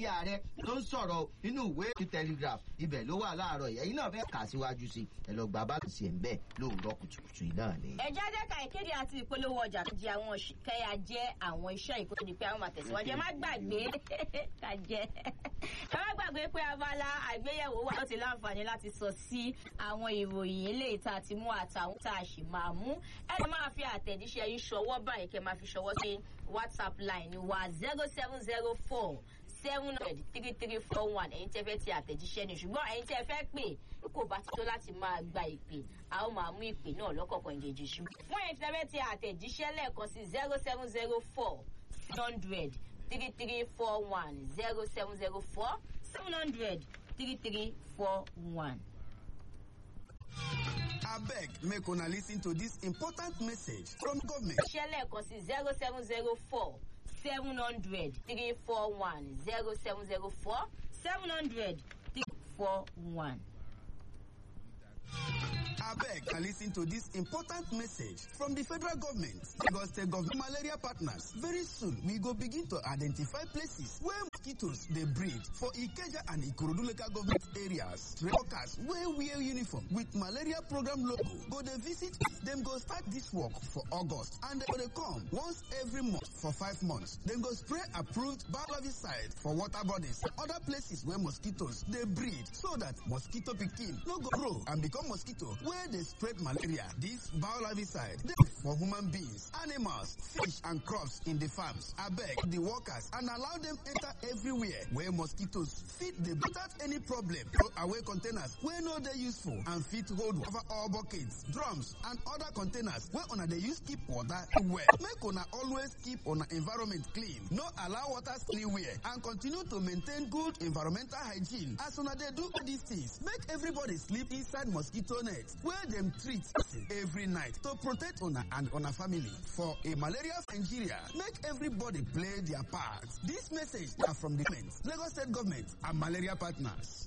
bí ààrẹ ló ń sọ̀rọ̀ nínú ìwé ti telegraph ibẹ̀ ló wà láàárọ̀ yìí ẹ̀yin náà fẹ́ kà síwájú sí ẹ lọ gba báàsì ẹ̀ ń bẹ̀ lóòrọ̀ kùtùkùtù yìí náà ni. ẹ jáde ká ìkéde àti ìpolówó ọjà tó di àwọn kẹyà jẹ àwọn iṣẹ́ ìkótó di pé àwọn máa tẹ̀síwájú ẹ má gbàgbé ká jẹ ẹ má gbàgbé pé abala àgbéyẹ̀wò wà ó ti láǹfààní láti sọ sí àwọn ìròyìn eléyìí tá a ti mú àtàwọn tá a sì máa mú ẹ lè máa fi àtẹ̀jíṣẹ́ yín ṣọwọ́ báyìí kẹ́ máa fi ṣọwọ́ sí whatsapp line wa zero seven zero four seven hundred three three four one ẹ̀yin tẹ́ fẹ́ ti àtẹ̀jíṣẹ́ ni ṣùgbọ́n ẹ̀yin tẹ́ fẹ́ pè kò bá ti tó láti máa gba ìpè a ó máa mú ìpè náà lọ́kọ̀ọ̀kan ìjèjì ṣùgbọ́n fún ẹ̀yin tẹ́ fẹ́ ti àtẹ̀jíṣẹ́ lẹ́ẹ̀kan sí zero seven zero four seven hundred three three four one zero seven zero four seven hundred three three four one. abeg make una lis ten to dis important message from government. iṣẹ́ lẹ́ẹ̀kan sí zero seven zero four seven hundred three four one zero seven zero four seven hundred three four one. abeg na lis ten to dis important message from di federal government lagos state government malaria partners very soon we go begin to identify places where mosquitoes dey breed for ikeja and ikorodu local government areas workers wey wear uniform with malaria program logo go dey visit dem go start dis work for august and dem go dey come once every month for five months dem go spray approved biologiside for water bodies and other places where mosquitoes dey breed so that mosquito pikin no go grow and become mosquito wey dey spread malaria. Dis biolarvicide dey for human beings, animals, fish and crops in the farms. Abeg the workers and allow dem enter everywhere where mosquitoes fit dey without any problem. Throw away containers wey no dey useful and fit hold over all buckets, drums and other containers wey una dey use keep water well. Make una always keep una environment clean. No allow water anywhere and continue to maintain good environmental hygiene. As una dey do all these things, make everybody sleep inside mosquito net wey dem treat every night to protect una and una family for a malaria nigeria make everybody play their part dis message na from di government lagos state government and malaria partners.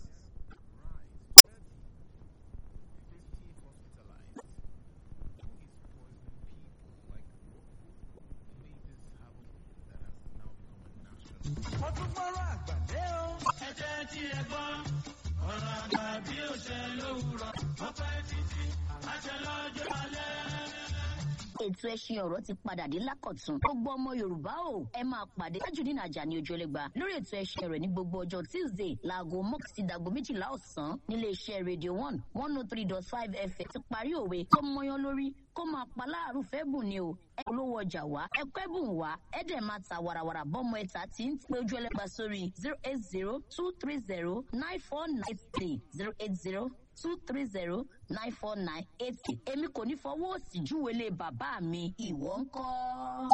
mo tún gbọ́rọ̀ àgbàdé o. ẹ jẹ́ tí ẹ gbọ́ ọ̀rọ̀ àgbà bí ó ṣe lówùrọ̀ ọpẹ́ títí àṣẹ lọ́jọ́ alẹ́. ètò ẹṣin ọ̀rọ̀ ti padà dé lákọ̀tún gbogbo ọmọ yorùbá o ẹ máa pàdé tajudeen ajani ojúlẹ̀gba lórí ètò ẹṣin rẹ̀ ní gbogbo ọjọ́ tuesday láago mọ́kì sí dàgbo méjìlá ọ̀sán nílé iṣẹ́ radio one one oh three dot five fm ti parí òwe tó mọyán lórí kó máa pa láàrú fẹ́ bùn ni o ẹ olówó ọjà wá ẹ kẹ́bùn wá ẹ dẹ̀ máa ta wàràwàrà bọ́mọ ẹ̀ta tí ń pé ojú ẹlẹ́gba sórí zero eight zero two three zero nine four nine three zero eight zero two three zero nine four nine eight èmi kò ní fọwọ́ òsì júwèé lé bàbá mi ìwọ ń kọ́.